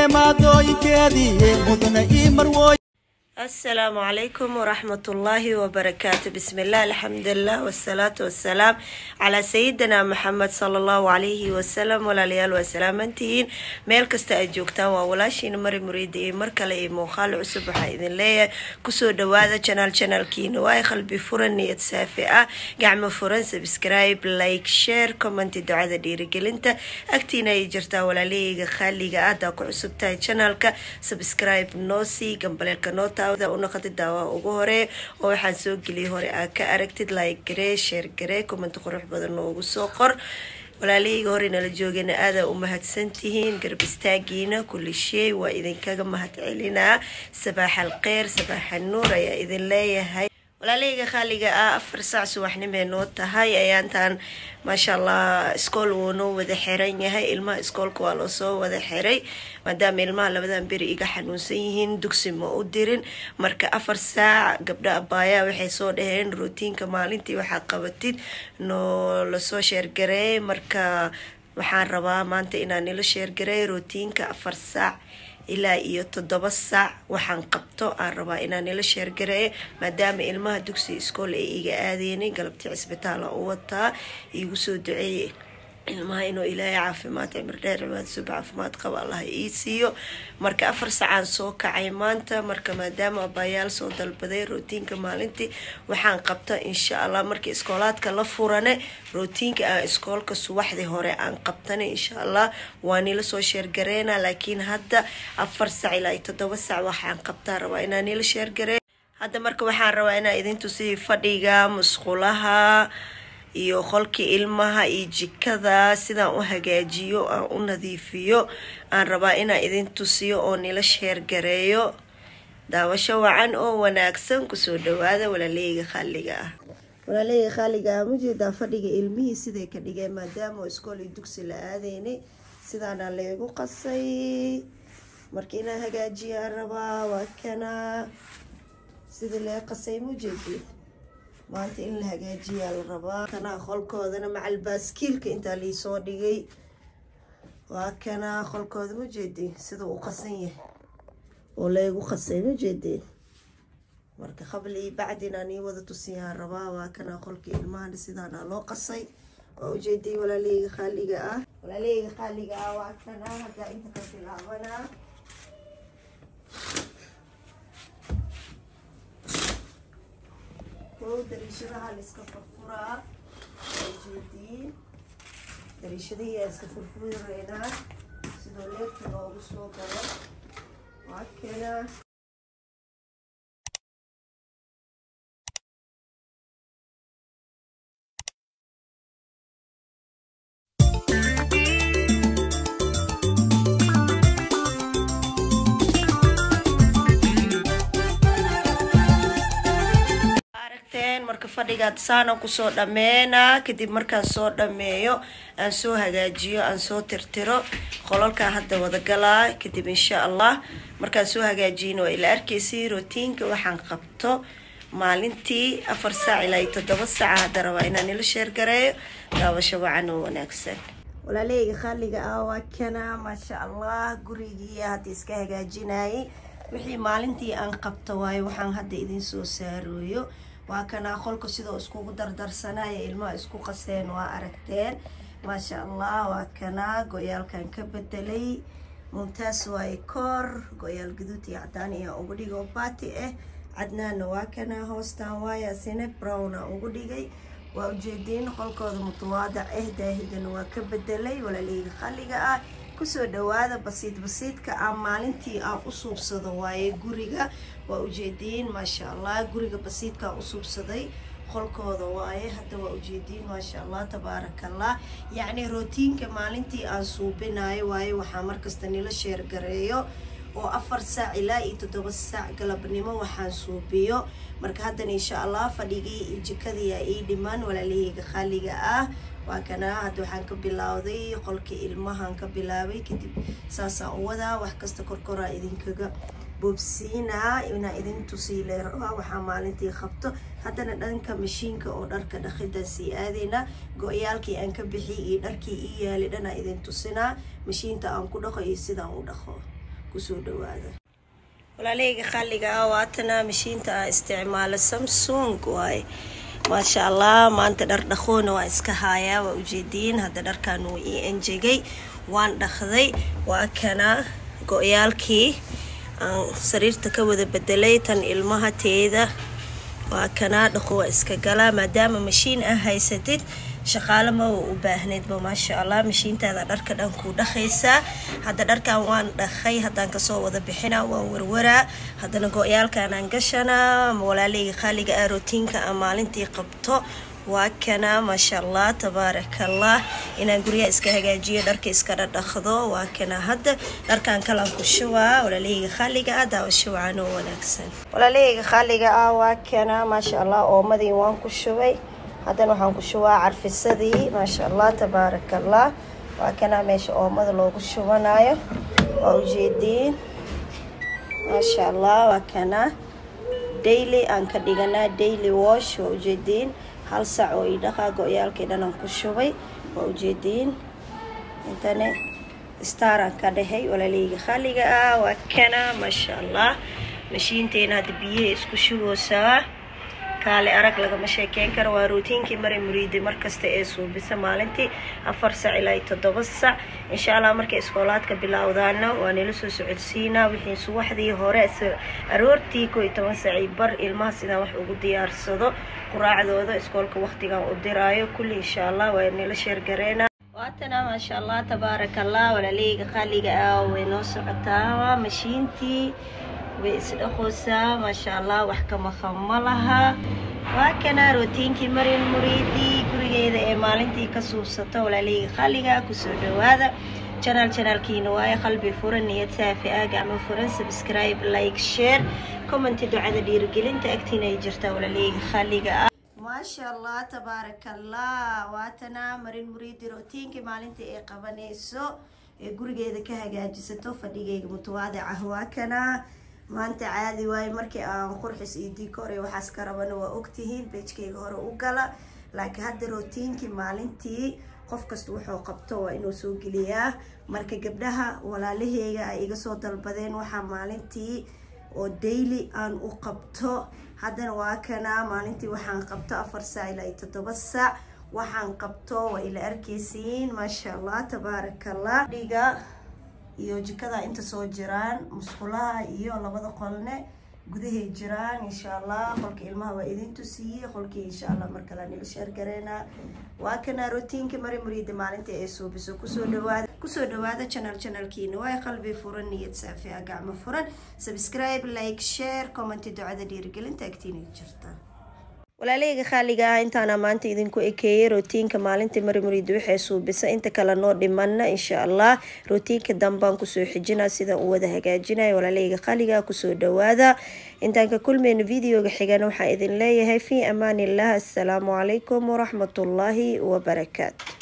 maadooyinkeedii mudana ii marwooy السلام عليكم ورحمة الله وبركاته بسم الله الحمد لله والصلاة والسلام على سيدنا محمد صلى الله عليه وسلم ولا ليال وسلام انتين ميل كستا اجوكتان وولاشين مري مريد اي مركل اي موخال عسب waxaa idin leeyahay kusoo dhawaada channel channelkiina waa qalbi furan niyad saafi ah gacmo furan subscribe like share comment ducada dhiirigelinta agtiina ay jirtaa walaalahayga khaaliga ah hadaa ku cusub tahay channelka subscribe noo sii gambaleelka noo taawada unaqadi daawa ugu hore oo waxaan soo geliyay hore aa ka aragtid like garee share garee comment qurux badan noogu soo qor walaalahayga hore nala joogana aadaa u mahadsantihiin garab istaagiina kulli shay waa idinkaga mahad celinaa sabaax alkheyr sabaax anuur ayaa idin leeyahay walaalahayga khaaliga ah afar saac subaxnimay noo tahay ayaantaan maasha allah iskool wuu noo wada xiran yahay ilmaha iskoolka waa loo soo wada xiray maadaama ilmaha labadan beri iga xanuunsan yihiin dugsi ma u dirin marka afar saac gabdha abaayaa waxay soo dhaheen rootiinka maalintii waxaa qabatid noo lasoo sheergareey marka waxaan rabaa maanta inaan nila sheergareey rootiinka afar saac ilaa iyo toddoba saac waxaan qabto aan rabaa inaan nila sheergareeyo maadaama ilmaha dugsi iskool ay iga aadeenay galabtii cisbitaala u wataa iigu soo duceeyey ilmaha inuu ilaahay caafimaad cimir dheer cibaad sub caafimaad qaba allah ii siiyo marka afar saacaan soo kacay maanta marka maadaama abaayaal soo dalbaday rootiinka maalintii waxaan qabta insha allah marka iskoolaadka la furane rootiinka aan iskoolka subaxdii hore aan qabtana insha allah waa nila soo sheergareena laakiin hadda afar saac ilaa iyo toddoba saac waxaan qabtaa rabaa inaan nila sheergaree hadda marka waxaan rabaa inaan idin tusiyo fadhiga musqulaha iyo qolkii ilmaha iyo jikada sidaan u hagaajiyo aan u nadiifiyo aan rabaa inaan idin tusiyo oo nila sheergareeyo daawasho wacan oo wanaagsan kusoo dhawaada walaaleyga khaaliga ah walaaleyga khaaliga ah mujeedaa fadhiga ilmihii siday ka dhigeen maadaama iskool iyo dugsi la aadeynay sidaana laygu qasay marka inaan hagaajiyaan rabaa waa kana sida lee qasay mujeedid maanta in la hagaajiyaa la rabaa kanaa qolkoodana macal baaskiilka intaa liisoo dhigay waa kanaa qolkooda ma jeedin sida uu qasan yahay oo laygu qasay ma jeedeen marka qabli iyo bacdinaan ii wada tusiyaan rabaa waa kanaa qolkii ilmahana sidaana loo qasay waa ujeeday walaaleyga khaaliga ah walaaleyga khaaliga ah waa kanaa haddaa inta ka bilaabanaa dariishadaha la iska furfuraa jeediin dariishadihii aan iska furfuraynaa sidoo leebta loogu soo galo waa kena marka fadhigaad saana kusoo dhameynaa kadib markaan soo dhameeyo aan soo hagaajiyo aan soo tirtiro qolalkaa hadda wadagalaa kadib insha allah markaan soo hagaajiyana waa ila arkaysay rootiinka waxaan qabto maalintii afar saac ilaa iyo toddoba saaca hadda rabaa inaan ila sheergareeyo daawasho wacan oo wanaagsan walaaleyga khaaliga ah waa kana maasha allah gurigii hadda iska hagaajinayay wixii maalintii aan qabto waayo waxaan hadda idin soo saarooyo waa kanaa qolka sidoo iskugu dardarsanaya ilmaha isku qaseen waa aragteen maasha allah waa kanaa go-yaalkan ka bedelay mumtaas waaye koor go-yaal gaduud iyo cadaan iyo ugu dhigay oo baati ah cadnaana waa kanaa hoostaan waaya sine browna ugu dhigay waa ujeediin qolkooda mutawaadac ah daahidana waa ka bedelay walaaleyga khaliga ah kusoo dhawaada basiid basiidka aan maalintii aan u suubsado waaye guriga waa ujeediin maasha allah guriga basiidkaan u suubsaday qolkooda waaye hadda waa ujeediin maasha allah tabaarakallah yacni rootiinka maalintii aan suubinayo waaye waxaa markasta nila sheergareeyo oo afar saac ilaa iyo toddoba saac galabnimo waxaan suubiyo marka haddana insha allah fadhigii iyo jikadii aa ii dhiman walaalahayga khaaliga ah waa kanaa hadda waxaan ka bilowday qolkii ilmahan ka bilaabay kadib saasaan u wadaa wax kasta korkoraa idinkaga boobsiinaa inaa idin tusiile rabaa waxaa maalintii qabto haddana dhanka mashiinka oo dharka dhaqida sii aadayna go-yaalkii aan ka bixiyay iyo dharkii ii yaali dhanaa idin tusinaa mashiinta aan ku dhaqo iyo sidaan u dhaqo kusoo dhawaada walaaleyga qalliga ah waatana mashiinta aan isticmaalo samsung waaye maasha allah maanta dhar dhaqoona waa iska haayaa waa ujeediin hadda dharkan wuu ii enjegay waan dhaqday waa kana go-yaalkii aan sariirta ka wada bedelay tan ilmaha teeda waa kanaa dhaqo waa iska galaa maadaama mashiin ah haysatid shaqaale ma u baahneydba maasha allah mashiintaada dharka dhan kuu dhaqaysaa hadda dharkan waan dhaqay haddaan kasoo wada bixinaa waan warwaraa haddana go-yaalkanaan gashanaa walaaleyga qaaliga ah rootiinka aan maalintii qabto waa kana maasha allah tabaarakallah inaan guryaha iska hagaajiyo dharka iska dhadhaqdo waa kana hadda dharkan kalan ku shubaa walaaleyga qaaliga ah daawasho wacan oo wanaagsan walaaleyga qaaliga ah waa kana maasha allah oomadii waan ku shubay haddana waxaan ku shubaa carfisadii maasha allah tabaarakallah waa kana meesha oomada loogu shubanayo waa ujeediin maasha allah waa kana daily aan ka dhiganaa daily wash waa ujeediin hal sac oo idhaqaa go-yaalkii dhanaan ku shubay waa ujeediin intane staraan ka dhahay walaaleyga khaliga ah waa kana maasha allah mashiinteena hadda biyaha isku shuboosaa kaale arag lagama sheekeyn karo waa rootiinkii mari muriiday markasta ee suubisa maalintii afar sac ilaa iyo toddoba sac insha allah markay iskoolaadka bilowdaana waa nila soo socodsiinaa wixii subaxdii hore aroortii koo iyo toban sacii bar ilmaha sidaan wax ugu diyaarsado quraacdooda iskoolka waqtigan u diraayo kulli insha allah waa nila sheergareena waatana maasha allah tabaarakallah walaaleyga qaaliga ah way noo socotaa mashiintii way isdhaqoosaa maasha allah wax ka maqan ma laha waa kana rootiinkii marin muriidii gurigeeda ee maalintii ka suubsato walaaleyga khaliga kusoo dhawaada janaal janaalkiina waaye qalbi furan niyad saafi ah gacmo furan subscribe like share commenti ducada dhiirigelinta agtiina ay jirtaa walaaleyga khaliga ah maasha allah tabaarakallah waatana marin muriidi rootiinkii maalintii ay qabanayso ee gurigeeda ka hagaajisato fadhigayga mutawaadic ah waa kana maanta caadi waaye markii aan qurxis iyo dikoor iyo waxaas ka rabana waa ogtihiin beejkayga hore u gala laakiin hadda rootiinkii maalintii qof kasta wuxuu qabto waa inuu soo geliyaa marka gabdhaha walaalaheyga ay iga soo dalbadeen waxaa maalintii oo daily aan u qabto haddana waa kana maalintii waxaan qabto afar saac ilaa iyo toddoba saac waxaan qabto waa ila arkeysiin maasha allah tabaarakallah dhiga iyo jikada inta soo jiraan musqulaha iyo labada qolne gudahay jiraan insha allah qolka ilmaha waa idin tusiiyey qolkii insha allah markale nila sheergareena waa kana rootiinka mari muriida maalinta ee suubiso kusoo dhawaada kusoo dhawaada channel channelkiina waa qalbi furan niyad saafi ah gacmo furan subscribe like share comment ducada dhiirigelinta agtiina jirta walaaleyga khaaliga ah intaana maanta idinku ekeeyey rootiinka maalinta marimuriida waxay suubisa inta kale noo dhimana insha allah rootiinka dambaan kusoo xijina sida uu wada hagaajinaya walaaleyga khaaliga kusoo dhawaada intaan ka kulmeyno videoga xigana waxaa idin leeyahay fii amaan illah assalaamu calaykum waraxmatullaahi wabarakaatu